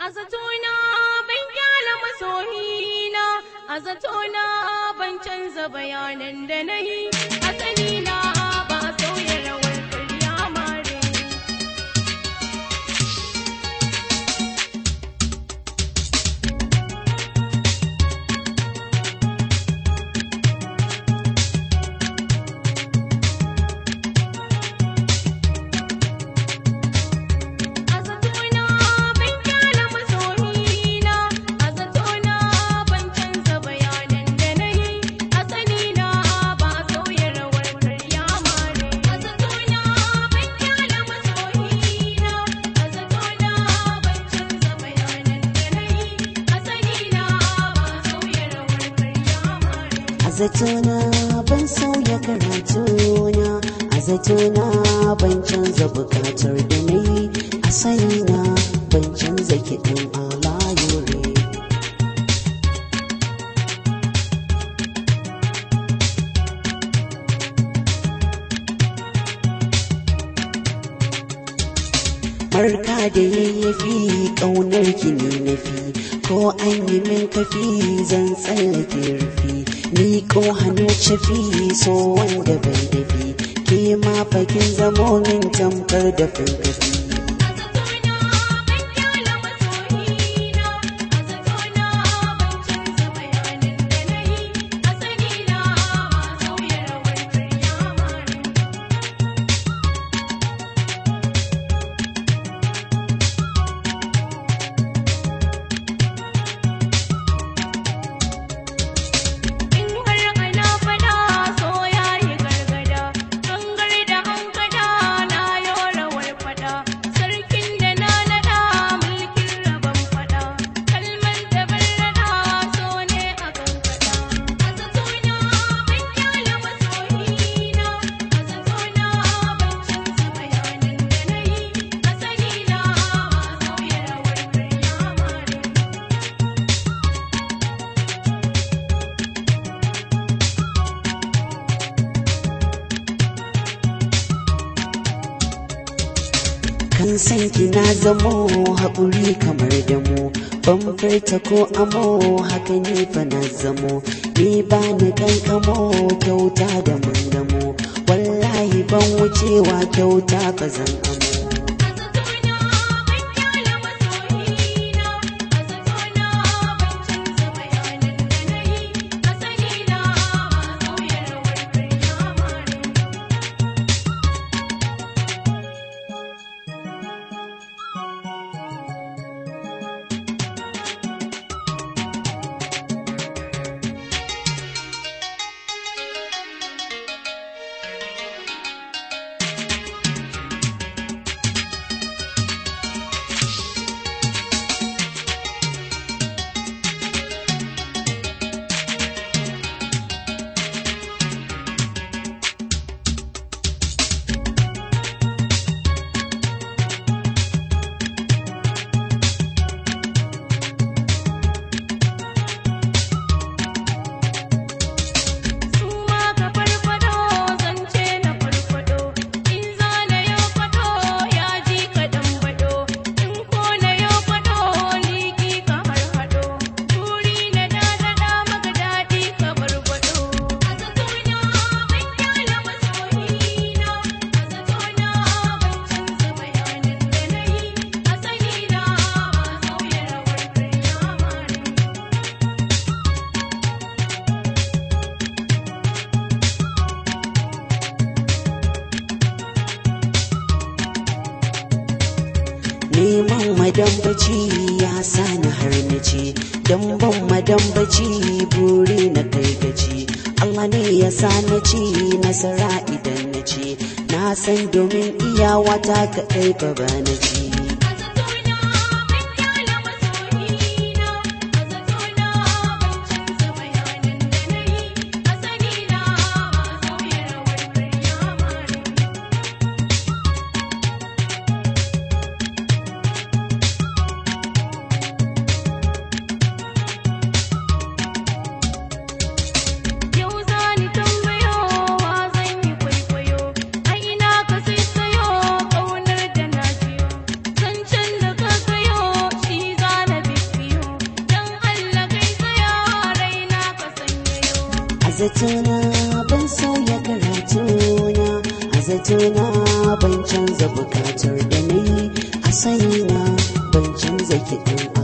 A zatona ban kyala masoyina, a zatona ban canza bayanan da na yi, asali na ba sauya rawar karya mare. A zatona ban kyala masoyina, a zatona ban canza bayanan da na yi, asali na ba sauya rawar karya mare. A zatona ban kyala masoyina, a zatona ban canza bayanan da na yi, asali na ba sauya rawar karya mare. A zatona ban sauya karatuna, a zatona ban canza bukatar da na yi, a sanina ban canza kiɗin alayure. Marka da yayyafi ƙaunar ki ne na fi, ko an yi min kafi zan tsallake rufi. Ni ko hannu cafi so wanda bai dafi, ke ma fakin zamo min tamkar da fankafi. A zatona ban kyala masoyina, a zatona ban canza bayanan da na yi, asali na ba sauya rawar karya mare. In har ana fada so ya yi gargada, gangar da hankada na yo rawar fada, sarkin da na nada mulkin rabon fada, kalmar da ban rada so ne a kankada. A zatona ban kyala masoyina, a zatona ban canza bayanan da na yi, asali na ba sauya rawar karya mare. Kan san ki na zamo haƙuri kamar damo, ban furta ko amo haka ne fa na zamo. Ni ba ni kankamo kyauta da mun gamo, wallahi ban wucewa kyauta fa zan amo. A zatona ban kyala masoyina, a zatona ban canza bayanan da na yi, asali na ba sauya rawar karya mare. Suma ka farfado zance na farfado in za na yo fado ya ji ka dan bado in ko na yo fado liki ka harhado turi na dadada maka dadi ka barbado a zatona ban kyala masoyina a zatona ban canza bayanan da na yi asali na ba sauya rawar karya mare Neman madambaci ya sani har na ce, don ban madambaci buri na kai gaci. Allah ne ya sa na ci nasara idan na ce, na san domin iyawa ta kaɗai ba ba na ci. A zatona ban kyala masoyina, a zatona ban canza bayanan da na yi, asali na ba sauya rawar karya mare. Yau za ni tambayo wa zan yi kwaikwayo, a ina ka sai sayo ƙaunar da na jiyo. zatona ban sauya karatuna a zatona ban canza bukatar da na yi a sanina ban canza kiɗin